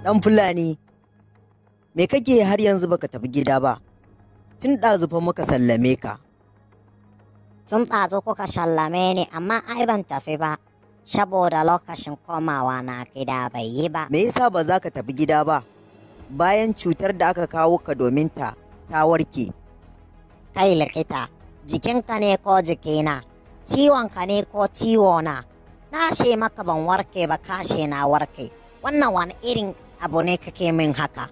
ɗan Fulani, me kake har yanzu baka tafi gida ba? Tun ɗazu fa muka sallame ka. Tun ɗazu kuka sallame ni amma ai ban tafi ba, saboda lokacin komawa na gida bai yi ba. Me yasa ba za ka tafi gida ba? Bayan cutar da aka kawo ka domin ta, ta warke. Kai likita, jikinka ne ko jikina, ciwonka ne ko ciwona. Na ce maka ban warke ba kashe na warke. Wannan wani irin abu ne kake min haka?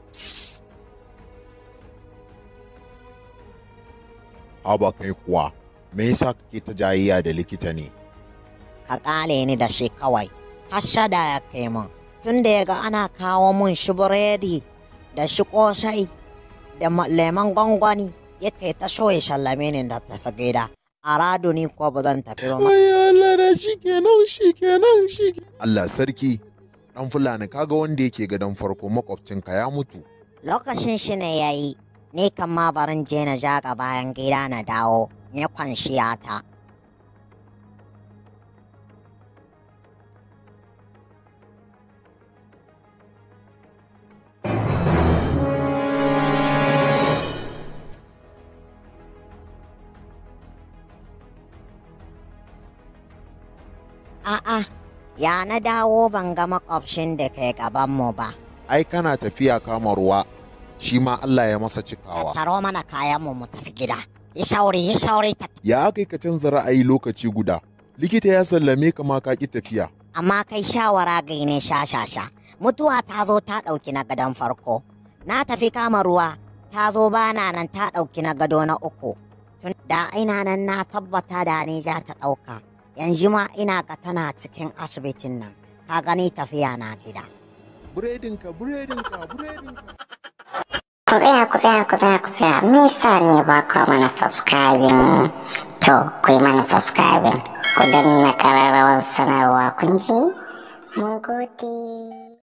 Haba kai kuwa, me yasa kake ta jayayya da likita ne? Ka ƙale ni da shi kawai. Hashada ya kai mun. Tun da ya ga ana kawo mun shi buredi da shi ƙosai da ma- lemon gwangwani yake ta so ya sallame ni da tafi gida. A rado ni ko ba zan tafi ba. ma. Ai Allah da shi kenan shi kenan shi Allah sarki, ɗan Fulani kaga wanda yake gadon farko makwabcinka ya mutu. Lokacin shi ne ya yi, ni kan ma barin je na jaga bayan gida na dawo, ya kwanciya ta. A'a, ya na dawo ban ga makwabcin da ke gabanmu ba. Ai kana tafiya kama ruwa, shi ma Allah ya masa cikawa. Taro mana kayanmu mu tafi gida. Yi sauri, yi sauri ta. Ya kai ka canza ra'ayi lokaci guda. Likita ya sallame ka ma ka ki tafiya. Amma kai shawara gai ne sha sha sha. Mutuwa ta zo ta ɗauki na gadon farko. Na tafi kama ruwa, ta zo bana nan ta ɗauki na gado na uku. Tun da ina nan na tabbata da ni za ta ɗauka. Yanzu ma ina ga tana cikin asibitin nan. Ka gani tafiya na gida. Buredinka, buredinka, buredinka. Ku tsaya, ku tsaya, ku tsaya, ku tsaya. Me yasa ne ba ku mana subscribing? To, ku yi mana subscribing. Ku danna ƙararrawar sanarwa kun ji? Mun gode.